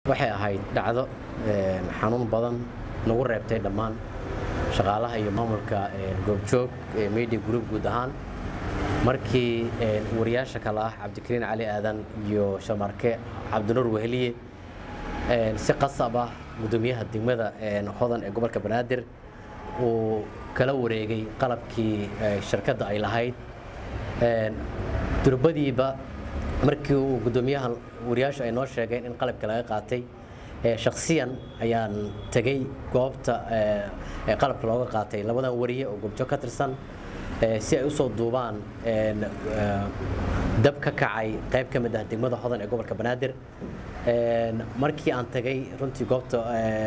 waxay ahayd dhacdo xanuun badan nagu reebtay dhammaan shaqaalaha iyo maamulka goobjoog ee media group guud ahaan markii wariyaasha kale ah cabdikariin cali aadan iyo shamarke cabdinuur weheliye si qasab ah gudoomiyaha degmada hodan ee gobolka banaadir uu kala wareegay qalabkii shirkadda ay lahayd durbadiiba markii uu gudoomiyaha wariyaashu ay noo sheegeen in qalabka laga qaatay shaksiyan ayaan tegey goobta qalabka looga qaatay labadan wariye oo goobjoog ka tirsan si ay usoo duubaan dab ka kacay qayb ka mid ah degmada hodan ee gobolka banaadir markii aan tagay runtii goobta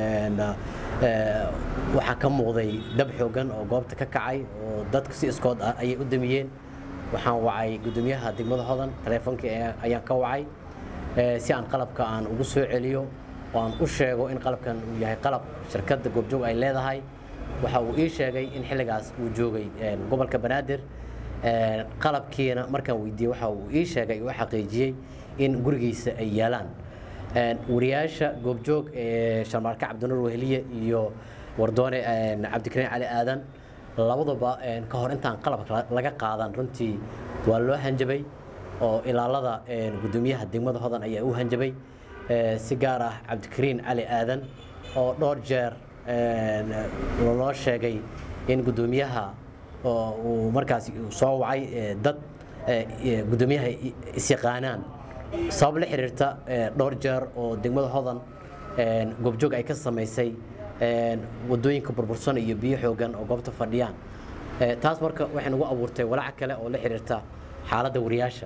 waxaa ka muuqday dab xoogan oo goobta ka kacay oo dadku si iskood ah ayay u damiyeen waxaan wacay gudoomiyaha degmada hodan taleefonkii ayaan ka wacay si aan qalabka aan ugu soo celiyo oo aan u sheego in qalabkan uu yahay qalab shirkadda goobjoog ay leedahay waxa uu ii sheegay in xilligaas uu joogay gobolka banaadir qalabkiina markaan weydiiyey waxa uu ii sheegay uu xaqiijiyey in gurigiisa ay yaalaan wariyaasha goobjoog ee sharmaarke cabdinuur weheliye iyo wardoone cabdikariin cali aadan labaduba ka hor intaan qalabka laga qaadan runtii waa loo hanjabay oo ilaalada gudoomiyaha degmada hodan ayaa u hanjabay si gaar ah cabdikariin cali aadan oo dhowr jeer loo sheegay in gudoomiyaha uu markaas soo wacay dad gudoomiyaha isyaqaanaan sabab la xiriirta dhowr jeer oo degmada hodan goobjoog ay ka samaysay wadooyinka burbursan iyo biyo xoogan oo goobta fadhiyaan taas marka waxay nagu abuurtay walaac kale oo la xiriirta xaaladda wariyaasha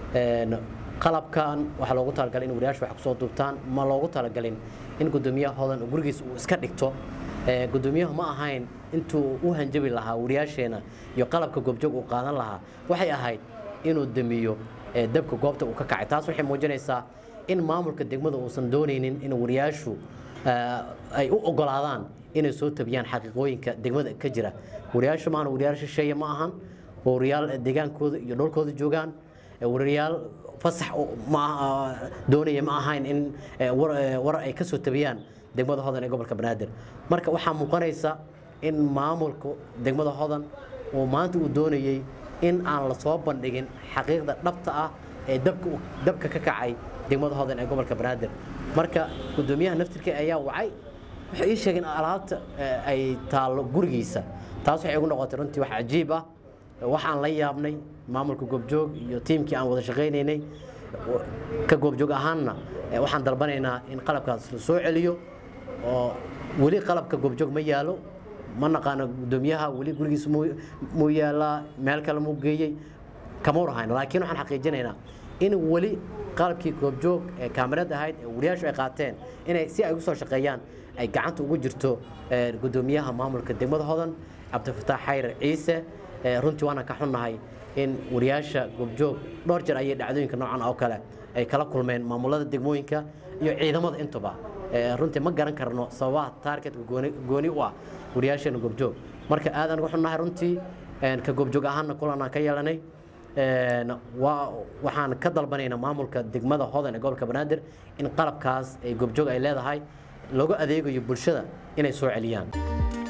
qalabkan waxaa loogu talagalay in wariyaashu wax kusoo duubtaan ma loogu talagalin in gudoomiyaha hodan gurigiis uu iska dhigto gudoomiyahu ma ahayn intuu u hanjabi lahaa wariyaasheena iyo qalabka goobjoog uu qaadan lahaa waxay ahayd inuu damiyo dabka goobta uu ka kacay taas waxay muujinaysaa in maamulka degmada uusan doonaynin in wariyaashu ay u ogolaadaan inay soo tabiyaan xaqiiqooyinka degmada ka jira wariyaashu maahan wariyaal shisheeye ma ahan wariyaal deegaankooda iyo dhulkooda joogaan wariyaal fasax doonaya ma ahayn in war ay ka soo tabiyaan degmada hodan ee gobolka banaadir marka waxaa muuqanaysa in maamulka degmada hodan uu maanta uu doonayey in aan la soo bandhigin xaqiiqda dhabta ah ee dabka ka kacay degmada hodan ee gobolka banaadir marka gudoomiyaha naftirka ayaa wacay waxay ii sheegeen alaabta ay taallo gurigiisa taas waxay igu noqotay runtii wax cajiib ah waxaan la yaabnay maamulka goobjoog iyo tiimkii aan wada shaqaynaynay ka goobjoog ahaanna waxaan dalbanaynaa in qalabkaas la soo celiyo oo weli qalabka goobjoog ma yaalo ma naqaano gudoomiyaha weli gurigiisa muu yaalaa meel kale muu geeyey kama warhayn laakiin waxaan xaqiijinaynaa in weli qalabkii goobjoog ee kaamirad ahayd ee wariyaashu ay qaateen inay si ay ugu soo shaqeeyaan ay gacanta ugu jirto gudoomiyaha maamulka degmada hodan cabdifataax xayr ciise runtii waana ka xunnahay in wariyaasha goobjoog dhowr jeer ayay dhacdooyinka noocan oo kale ay kala kulmeen maamulada degmooyinka iyo ciidamada intuba runtii ma garan karno sababaha taargetka gooni u ah wariyaasheena goobjoog marka aadaan uga xunnahay runtii ka goobjoog ahaanna kulanaan ka yeelanay waxaan ka dalbanaynaa maamulka degmada hodan ee gobolka banaadir in qalabkaas ay goobjoog ay leedahay loogu adeegayo bulshada inay soo celiyaan